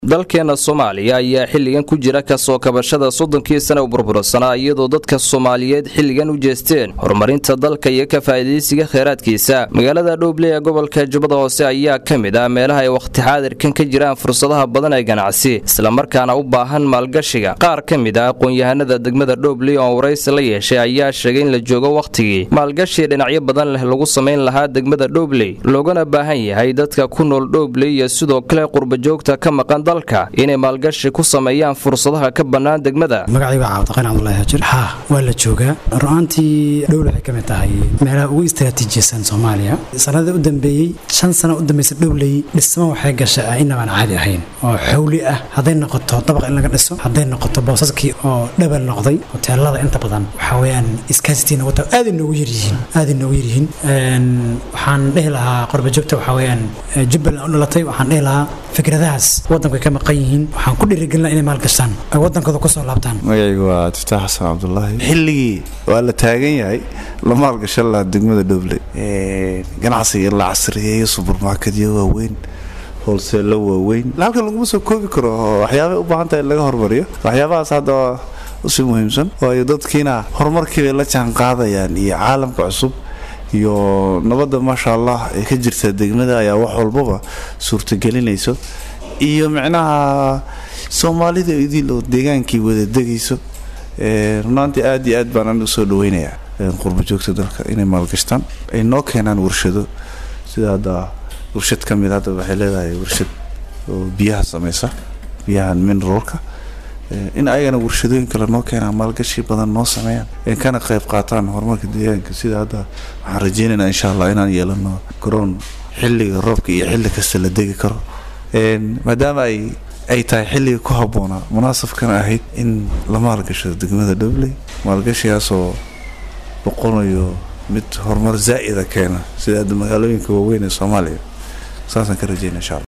dalkeena soomaaliya ayaa xilligan ku jira kasoo kabashada soddonkii sana u burbursanaa iyadoo dadka soomaaliyeed xilligan u jeesteen horumarinta dalka iyo ka faa'iidaysiga kheyraadkiisa magaalada dhowble ee gobolka jubbada hoose ayaa ka mid ah meelaha ay wakhti xaadirkan ka jiraan fursadaha badan ee ganacsi islamarkaana u baahan maalgashiga qaar ka mid ah aqoon-yahanada degmada dhowble oo waraysi la yeeshay ayaa sheegay in la joogo wakhtigii maalgashi dhinacyo badan leh lagu samayn lahaa degmada dhowbley loogana baahan yahay dadka ku nool dhowbley iyo sidoo kale qurbajoogta ka maqan inay maalgashi ku sameeyaan fursadaha ka bannaan degmada magacayga cabdiqani cabdulahi hajir haa waa la joogaa ru'aantii dhowl waxay ka mid tahay meelaha ugu istaraatiijiyasan soomaaliya sanadii u dambeeyey shan sano u dambaysa dhowley dhismo waxay gasha inabaan caadi ahayn oo xowli ah hadday noqoto dabaq in laga dhiso hadday noqoto boosaskii oo dhabal noqday hoteelada inta badan waxaa weyaan iskaasitiina wata aaday noogu yaryihiin aaday noogu yaryihiin waxaan dhehi lahaa qorbajoogta waxaa weyaan jubbaland u dhalatay waxaan dhehi lahaa fikradahaas wadanka ka maqan yihiin waxaan ku dhiirigelina inay maalgashaan ay wadankooda kusoo laabtaan magacaygu waa tiftaax xasan cabdulaahi xilligii waa la taagan yahay la maalgashan lahaa degmada dhoble ganacsiga in la casriyeeyo subermarketyo waaweyn holseello waaweyn halkan laguma soo koobi karo waxyaabay u baahan tahay in laga hormariyo waxyaabahaas hadda usi muhiimsan waayo dadkiina horumarkiibay la jaan qaadayaan iyo caalamka cusub iyo nabadda maasha allah ee ka jirta degmada ayaa wax walbaba suurtagelinayso iyo micnaha soomaalida idil oo deegaankii wada degayso runaantii aad iyo aad baan anigu soo dhaweynayaa qurbajoogta dalka inay maalgashtaan ay noo keenaan warshado sida hadda warshad ka mid hadda waxay leedahay warshad oo biyaha sameysa biyahan mineralka in ayagana warshadooyin kale noo keenaan maalgashi badan noo sameeyaan kana qayb qaataan horumarka deegaanka sida hadda waxaan rajeynaynaa insha allah inaan yeelano garoon xilliga roobka iyo xilli kasta la degi karo maadaama ay ay tahay xilliga ku habboonaa munaasabkana ahayd in la maalgashado degmada dhobley maalgashigaasoo boqonayo mid horumar zaa'ida keena sida hadda magaalooyinka waaweyn ee soomaaliya saasaan ka rajeyna insha alla